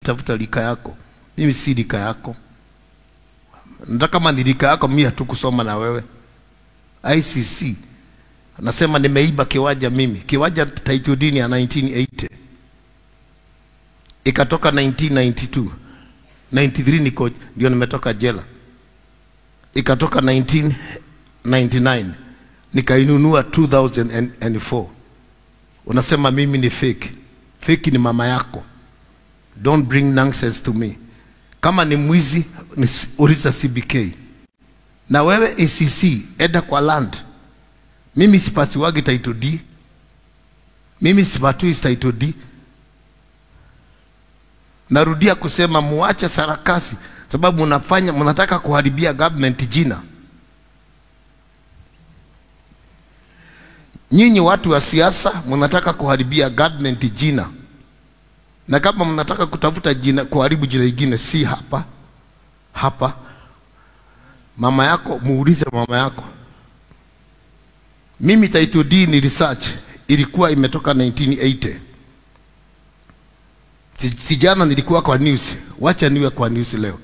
tafuta lika yako. Mimi si lika yako. Nataka kama ni lika yako, mimi hatukusoma na wewe. ICC anasema nimeiba kiwanja mimi, kiwanja title deed ya 1980 ikatoka 1992 93 niko ndio nimetoka jela, ikatoka 1999 nikainunua 2004. Unasema mimi ni fake. Fake ni mama yako. Don't bring nonsense to me. Kama ni mwizi ni uliza CBK. Na wewe ACC enda kwa land. Mimi sipatiwagi title D. Mimi sipatui title D. Narudia kusema muache sarakasi, sababu mnafanya mnataka kuharibia government jina. Nyinyi watu wa siasa mnataka kuharibia government jina, na kama mnataka kutafuta jina, kuharibu jina lingine, si hapa hapa. Mama yako muulize mama yako. Mimi title D ni research ilikuwa imetoka 1980 si, si jana nilikuwa kwa news, wacha niwe kwa news leo.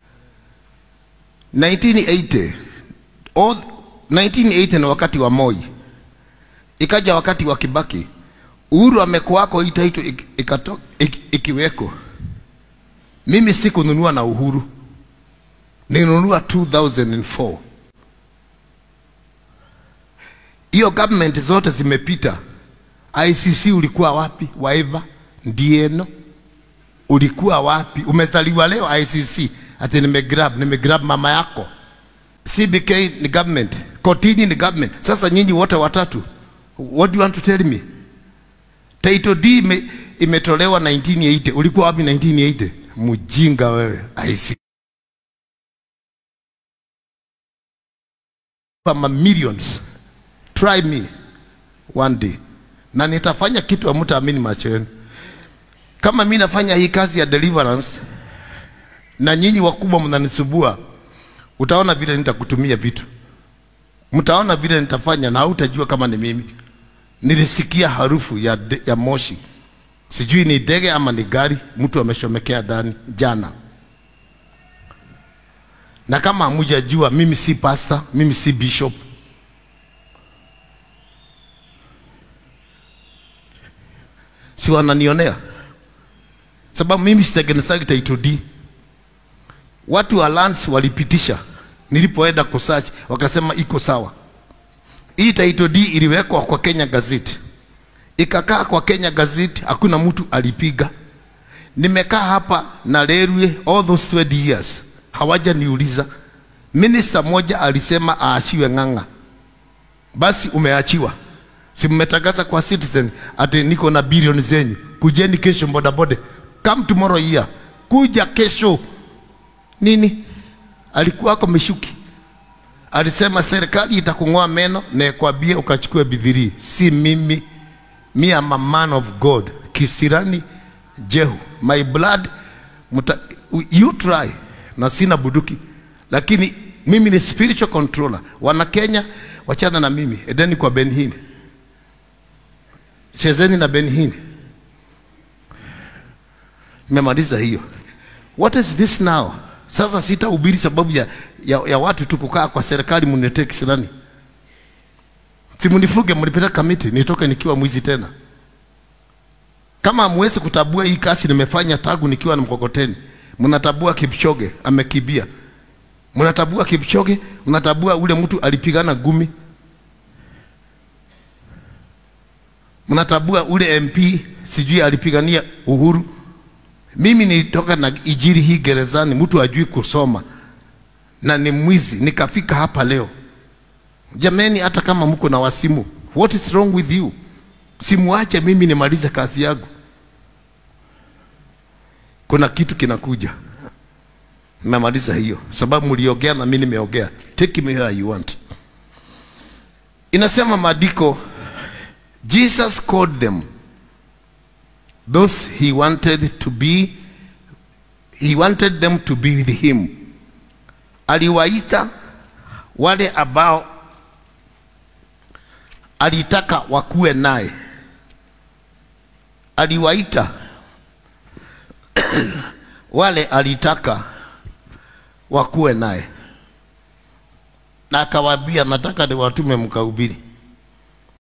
1980 all, 1980 ni wakati wa Moi, ikaja wakati wa Kibaki, Uhuru amekuwako, hii title ik- ikato- ik- ikiweko. Mimi sikununua na Uhuru, nilinunua 2004 hiyo government zote zimepita. ICC ulikuwa wapi? Waiva Ndieno ulikuwa wapi? Umezaliwa leo ICC ati nimegrab nimegrab mama yako. CBK ni government, kotini ni government. Sasa nyinyi wote watatu, what do you want to tell me? Title D ime, imetolewa 1980. Ulikuwa wapi 1980? Mjinga wewe. ICC kama millions. Try me one day, na nitafanya kitu hamtaamini macho yenu. Kama mi nafanya hii kazi ya deliverance na nyinyi wakubwa mnanisubua, utaona vile nitakutumia vitu, mtaona vile nitafanya na hautajua kama ni mimi. Nilisikia harufu ya, de, ya moshi, sijui ni ndege ama ni gari, mtu ameshomekea ndani jana. Na kama hamujajua, mimi si pastor, mimi si bishop. Si wananionea sababu mimi sitengenezaji title D. Watu wa lands walipitisha, nilipoenda kusearch wakasema iko sawa. Hii title D iliwekwa kwa Kenya Gazette, ikakaa kwa Kenya Gazette, hakuna mtu alipiga. Nimekaa hapa na railway all those 20 years, hawaja niuliza. Minister moja alisema aachiwe Ng'ang'a, basi umeachiwa. Si mmetangaza kwa Citizen ati niko na bilioni zenyu, kujeni kesho bodaboda, come tomorrow here, kuja kesho. Nini alikuwa ako Mishuki alisema serikali itakung'oa meno na ikwambie ukachukue bidhirii. Si mimi, me am a man of God. Kisirani Jehu, my blood muta, you try, na sina buduki, lakini mimi ni spiritual controller. Wana Kenya, wachana na mimi, edeni kwa Benhini, chezeni na Benhini. Nimemaliza hiyo. What is this now? Sasa sitahubiri sababu ya, ya, ya watu tu kukaa kwa serikali mniletee kisirani. Si mnifuge mnipeleka kamiti nitoke nikiwa mwizi tena. Kama hamwezi kutabua hii kazi nimefanya tangu nikiwa na mkokoteni, mnatabua Kipchoge amekibia, mnatabua Kipchoge, mnatabua ule mtu alipigana gumi, mnatabua ule MP sijui alipigania uhuru. Mimi nilitoka na ijiri hii gerezani, mtu ajui kusoma na ni mwizi, nikafika hapa leo. Jameni, hata kama mko na wasimu, what is wrong with you? Simuache mimi nimalize kazi yangu. Kuna kitu kinakuja, nimemaliza hiyo sababu mliongea na mimi nimeongea. Take me where you want. Inasema maandiko, Jesus called them those he wanted to be he wanted them to be with him aliwaita wale ambao alitaka wakuwe naye aliwaita wale alitaka wakuwe naye na akawaambia nataka niwatume mkahubiri